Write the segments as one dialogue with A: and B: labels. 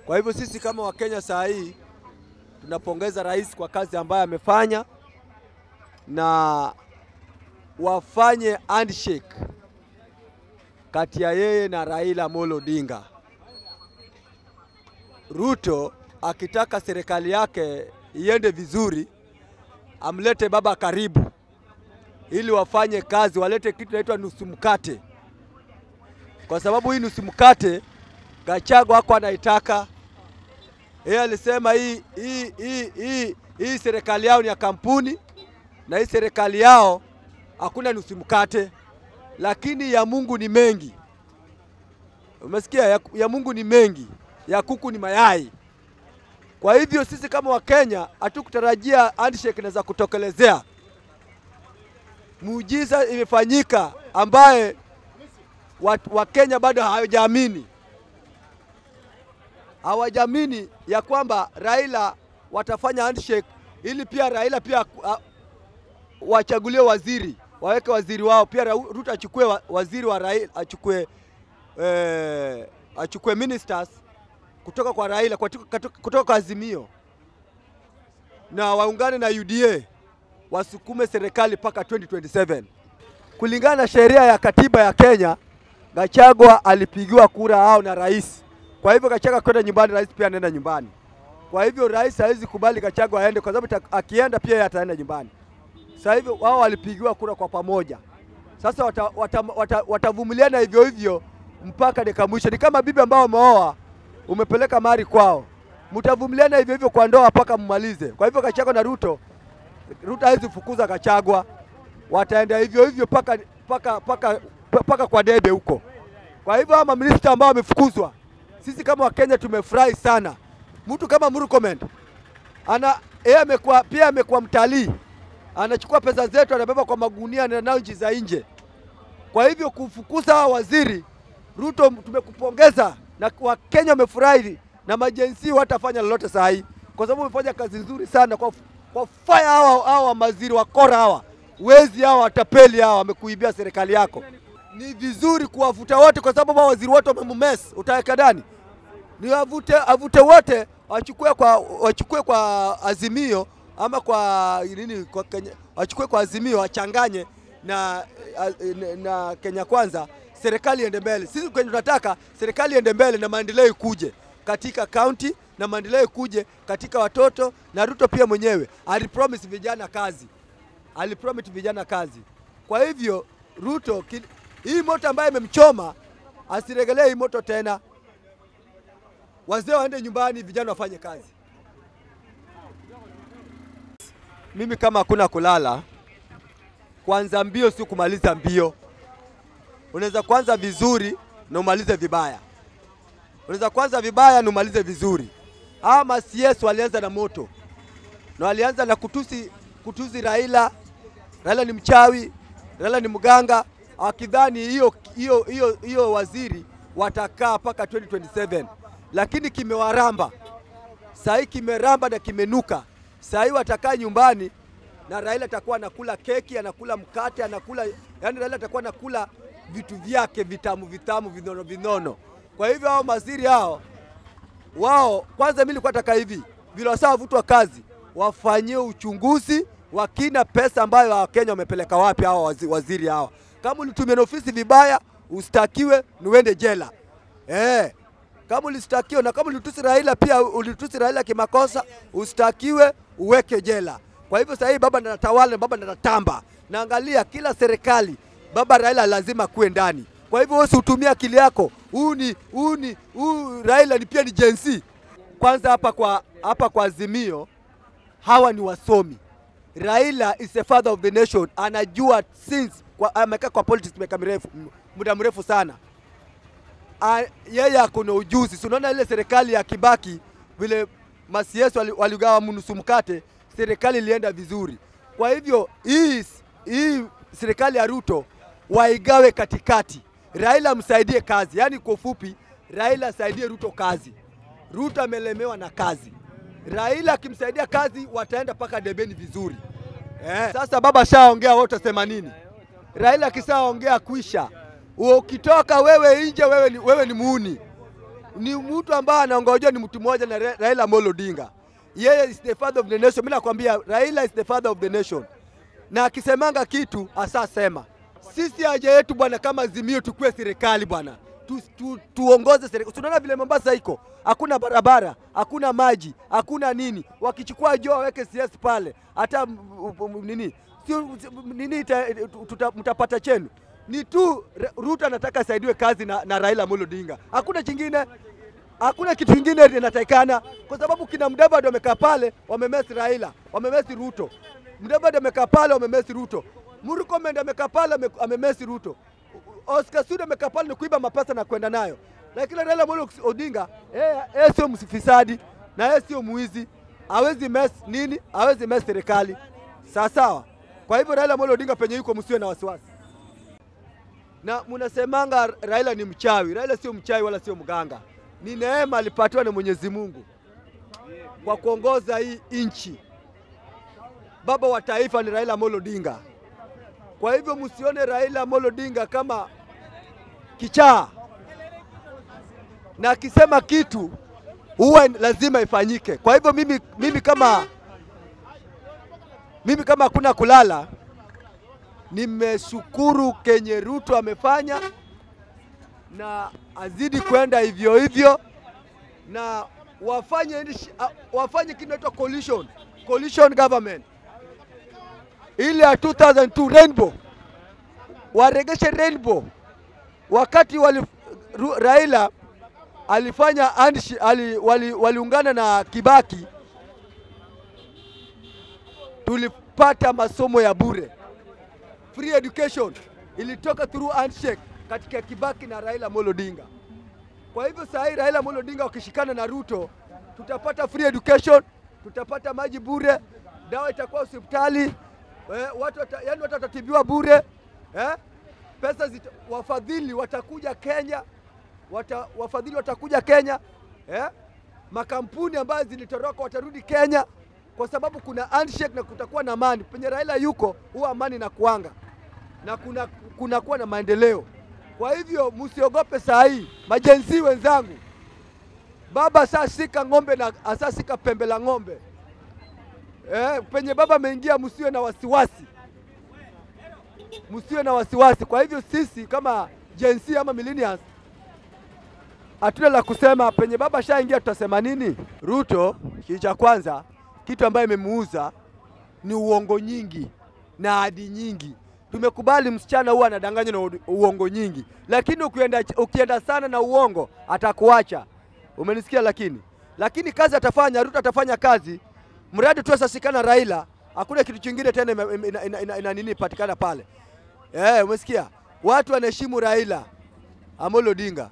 A: Kwa hivyo sisi kama Wakenya saa hii tunapongeza rais kwa kazi ambayo amefanya, na wafanye handshake kati ya yeye na Raila Amolo Odinga. Ruto akitaka serikali yake iende vizuri, amlete baba karibu, ili wafanye kazi, walete kitu inaitwa nusu mkate, kwa sababu hii nusu mkate Gachagua hako anaitaka. Yeye alisema hii, hii, hii, hii, hii serikali yao ni ya kampuni na hii serikali yao hakuna nusu mkate, lakini ya Mungu ni mengi. Umesikia? Ya, ya Mungu ni mengi, ya kuku ni mayai. Kwa hivyo sisi kama Wakenya hatukutarajia handshake inaweza kutokelezea. Muujiza imefanyika ambaye Wakenya bado hawajaamini hawajamini ya kwamba Raila watafanya handshake ili pia Raila pia uh, wachagulie waziri waweke waziri wao pia Ruto achukue wa, waziri wa Raila achukue eh, achukue ministers kutoka kwa Raila kutoka, kutoka kwa Azimio na waungane na UDA wasukume serikali mpaka 2027 kulingana na sheria ya katiba ya Kenya. Gachagua alipigiwa kura hao na rais kwa hivyo Gachagua kwenda nyumbani, rais pia anaenda nyumbani. Kwa hivyo rais hawezi kubali Gachagua aende, kwa sababu akienda pia yeye ataenda nyumbani. Sasa hivyo wao walipigiwa kura kwa pamoja, sasa watavumiliana wata, wata, wata hivyo hivyo mpaka dakika mwisho. Ni kama bibi ambao umeoa umepeleka mari kwao, mtavumiliana hivyo hivyo kwa ndoa mpaka mmalize. Kwa hivyo Gachagua na Ruto, Ruto hawezi fukuza Gachagua, wataenda hivyo hivyo paka, paka, paka, paka kwa debe huko. Kwa hivyo ama minista ambao wamefukuzwa sisi kama Wakenya tumefurahi sana. Mtu kama Murkomen ana yeye amekuwa pia amekuwa mtalii, anachukua pesa zetu anabeba kwa magunia na nao nchi za nje. Kwa hivyo kufukuza hawa waziri Ruto, tumekupongeza na Wakenya wamefurahi na majensi watafanya lolote saa hii, kwa sababu umefanya kazi nzuri sana kwa, kwa fire hawa hawa waziri wakora hawa wezi hawa watapeli hawa wamekuibia serikali yako ni vizuri kuwavuta wote, kwa sababu waziri wote wamemumes. Utaweka ndani ni avute, avute wote wachukue kwa, wachukue kwa Azimio ama kwa nini, kwa Kenya, wachukue kwa Azimio wachanganye na, na, na Kenya Kwanza, serikali iende mbele. Sisi kwenye tunataka serikali iende mbele na maendeleo ikuje katika kaunti na maendeleo ikuje katika watoto, na Ruto pia mwenyewe alipromise vijana kazi, alipromise vijana kazi. Kwa hivyo Ruto hii moto ambayo imemchoma asiregelee hii moto tena. Wazee waende nyumbani, vijana wafanye kazi. Mimi kama hakuna kulala, kwanza mbio si kumaliza mbio. Unaweza kuanza vizuri na umalize vibaya, unaweza kuanza vibaya na umalize vizuri. Hawa ma-CS walianza na moto na walianza na kutusi, kutusi Raila. Raila ni mchawi, Raila ni mganga wakidhani hiyo hiyo hiyo hiyo waziri watakaa mpaka 2027 lakini kimewaramba sahii, kimeramba na kimenuka. Sahii watakaa nyumbani na Raila atakuwa anakula keki, anakula mkate, anakula yani, Raila atakuwa anakula vitu vyake vitamu vitamu, vinono vinono. Kwa hivyo hao maziri hao wao, kwanza mimi nilikuwa nataka hivi vile wasaa wavutwa kazi, wafanyie uchunguzi wa kina, pesa ambayo Wakenya wamepeleka wapi hao waziri hawa kama ulitumia na ofisi vibaya ustakiwe niwende jela eh. Kama ulistakiwa na kama ulitusi Raila pia ulitusi Raila kimakosa ustakiwe uweke jela. Kwa hivyo sasa hii baba anatawala, baba anatamba. Naangalia kila serikali baba Raila lazima kuwe ndani. Kwa hivyo wewe usitumie akili yako. Huu ni huu ni huu Raila ni pia ni jensi. Kwanza hapa kwa hapa kwa Azimio hawa ni wasomi. Raila is the father of the nation. Anajua since amekaa kwa politics miaka mirefu muda mrefu sana. A, yeye ako na ujuzi. Si unaona ile serikali ya Kibaki vile masiesu waligawa wali mnusu mkate, serikali ilienda vizuri. Kwa hivyo hii hii serikali ya Ruto waigawe katikati, Raila msaidie kazi. Yaani kwa ufupi, Raila asaidie Ruto kazi. Ruto amelemewa na kazi. Raila akimsaidia kazi, wataenda mpaka debeni vizuri. Eh, sasa baba shaongea, wewe utasema nini? Raila akisaongea kwisha. Ukitoka wewe nje, wewe ni, wewe ni muuni. ni mtu ambaye anaongojwa ni mtu mmoja na Ra- Raila Amolo Odinga. Yeye is the father of the nation. Mimi nakwambia Raila is the father of the nation, na akisemanga kitu asasema. Sisi haja yetu bwana, kama Azimio tukue serikali bwana, tu, tu, tuongoze serikali. Tunaona vile Mombasa iko, hakuna barabara, hakuna maji, hakuna nini. Wakichukua joo waweke CS pale, hata m- m- nini sio nini ita- tuta- mtapata chenu ni tu Ra- Ruto anataka asaidiwe kazi na, na Raila Amolo Odinga, hakuna chingine, hakuna kitu kingine inatakikana, kwa sababu kina Mudavadi wamekaa pale wamemesi Raila, wamemesi Ruto. Mudavadi amekaa pale wamemesi Ruto. Murkomen amekaa pale ame- amemesi Ruto. Oscar Sudi amekaa pale ni kuiba mapesa na kwenda nayo, lakini Raila Amolo Odinga yeye yeye sio mfisadi na yeye sio mwizi, hawezi mess nini, hawezi mess serikali sawa sawa. Kwa hivyo Raila Amolo Odinga penye yuko, msiwe na wasiwasi na mnasemanga Raila ni mchawi. Raila sio mchawi wala sio mganga, ni neema alipatiwa na Mwenyezi Mungu kwa kuongoza hii nchi. Baba wa taifa ni Raila Amolo Odinga. Kwa hivyo msione Raila Amolo Odinga kama kichaa, na akisema kitu huwa lazima ifanyike. Kwa hivyo mimi, mimi kama mimi kama hakuna kulala nimeshukuru kenye Ruto amefanya na azidi kwenda hivyo hivyo, na wafanye nchi- a- wafanye kitu inaitwa coalition coalition government ile ya 2002 rainbow, waregeshe rainbow. Wakati wali, Ru, Raila alifanya handshi- ali, wali, waliungana na Kibaki, tulipata masomo ya bure free education ilitoka through handshake katika Kibaki na Raila Amolo Odinga. Kwa hivyo saa hii Raila Amolo Odinga wakishikana na Ruto, tutapata free education, tutapata maji bure, dawa itakuwa hospitali, eh, watu wata, yani watu watatibiwa bure eh? Pesa zita, wafadhili watakuja Kenya, wata, wafadhili watakuja Kenya eh? Makampuni ambayo zilitoroka watarudi Kenya kwa sababu kuna handshake na kutakuwa na amani. Penye Raila yuko huwa amani na kuanga na kuna kunakuwa na maendeleo. Kwa hivyo msiogope saa hii, majenzi wenzangu, baba asashika ng'ombe na asashika pembe la ng'ombe eh, penye baba ameingia, msiwe na wasiwasi, msiwe na wasiwasi. Kwa hivyo sisi kama Gen Z ama millennials hatuna la kusema. Penye baba shaingia, tutasema nini? Ruto, kitu cha kwanza, kitu ambayo imemuuza ni uongo nyingi na ahadi nyingi. Tumekubali msichana huwa anadanganywa na u- uongo nyingi, lakini ukienda, ukienda sana na uongo atakuacha. Umenisikia? Lakini lakini kazi atafanya, Ruto atafanya kazi, mradi tu asasikana Raila, hakuna kitu chingine tena ina, ina, ina, ina, ina nini patikana pale. Eh, umesikia? Watu wanaheshimu Raila Amolo Odinga,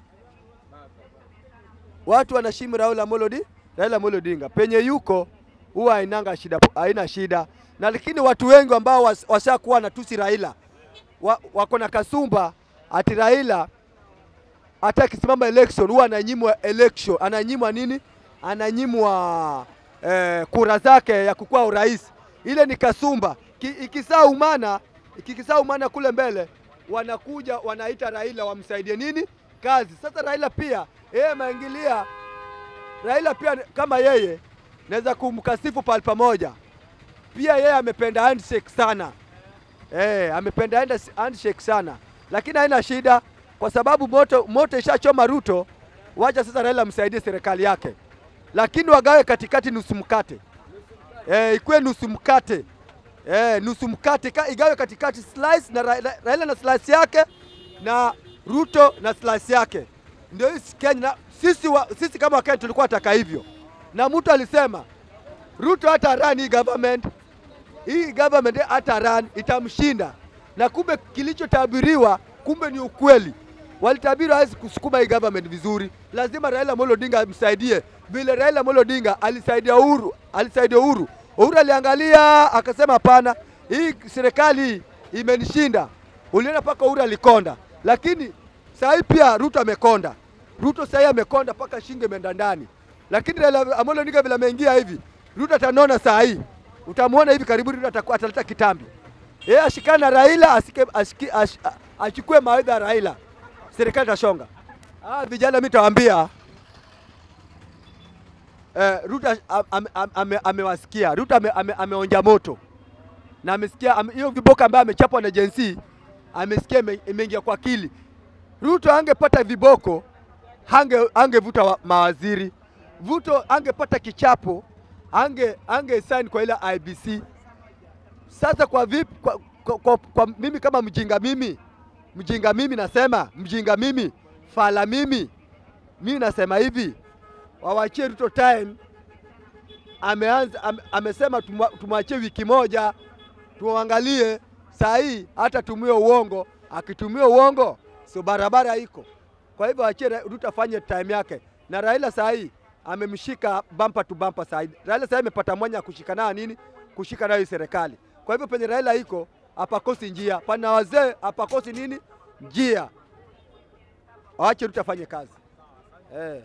A: watu wanaheshimu Raila Amolo Odinga, Raila Amolo Odinga penye yuko huwa hainanga shida, haina shida na lakini watu wengi ambao was- washakuwa na tusi Raila wa, wako na kasumba ati Raila hata akisimama election huwa ananyimwa election, ananyimwa nini? Ananyimwa eh, kura zake ya kukuwa urais. Ile ni kasumba. Ki, ikisaa umana ikikisaa umana kule mbele wanakuja wanaita Raila wamsaidie nini kazi. Sasa Raila pia yeye maingilia Raila pia kama yeye naweza kumkasifu pale pamoja pia yeye amependa handshake sana eh, amependa handa- handshake sana, lakini haina shida kwa sababu moto, moto ishachoma Ruto. Wacha sasa Raila msaidie serikali yake, lakini wagawe katikati nusu mkate eh, ikuwe nusu mkate eh, nusu mkate ka, igawe katikati slice na Ra- Ra- Raila na slice yake na Ruto na slice yake, ndio hii Kenya. Na sisi, wa, sisi kama Wakenya tulikuwa taka hivyo, na mtu alisema Ruto hata run hii government hii government hata run itamshinda, na kumbe kilichotabiriwa kumbe ni ukweli. Walitabiri hawezi kusukuma hii government vizuri, lazima Raila Amolo Odinga amsaidie vile Raila Amolo Odinga alisaidia Uhuru, alisaidia Uhuru. Uhuru aliangalia akasema, hapana, hii serikali hii imenishinda. Uliona mpaka Uhuru alikonda, lakini saa hii pia Ruto amekonda. Ruto saa hii amekonda mpaka shingo imeenda ndani, lakini Raila Amolo Odinga vile ameingia hivi, Ruto atanona saa hii utamwona hivi karibuni Ruto atakuwa- ataleta kitambi. Yeye ashikane na Raila asike, ashiki, ash, a- achukue mawaidha ya Raila, serikali itashonga. Ah, vijana mimi tawaambia eh, Ruto am- am- ame- amewasikia Ruto ame, ame, ameonja moto na amesikia ame- hiyo viboko ambayo amechapwa na Gen Z amesikia ime- imeingia kwa akili. Ruto angepata viboko hange angevuta wa- mawaziri. Ruto angepata kichapo ange ange sign kwa ile IBC. Sasa kwa vipi kwa, kwa, kwa, kwa mimi kama mjinga mimi mjinga mimi nasema mjinga mimi fala mimi mimi nasema hivi wawachie Ruto time ameanza ame, amesema tumwa- tumwachie wiki moja tuangalie saa hii hata tumie uongo akitumia uongo sio barabara iko kwa hivyo achie Ra- Ruto afanye time yake na Raila saa hii amemshika bampa tu bampa saa hii Raila saa hii amepata mwanya ya kushika nayo nini kushika nayo hii serikali kwa hivyo penye Raila iko hapakosi njia pana wazee hapakosi nini njia waache Ruto afanye kazi eh.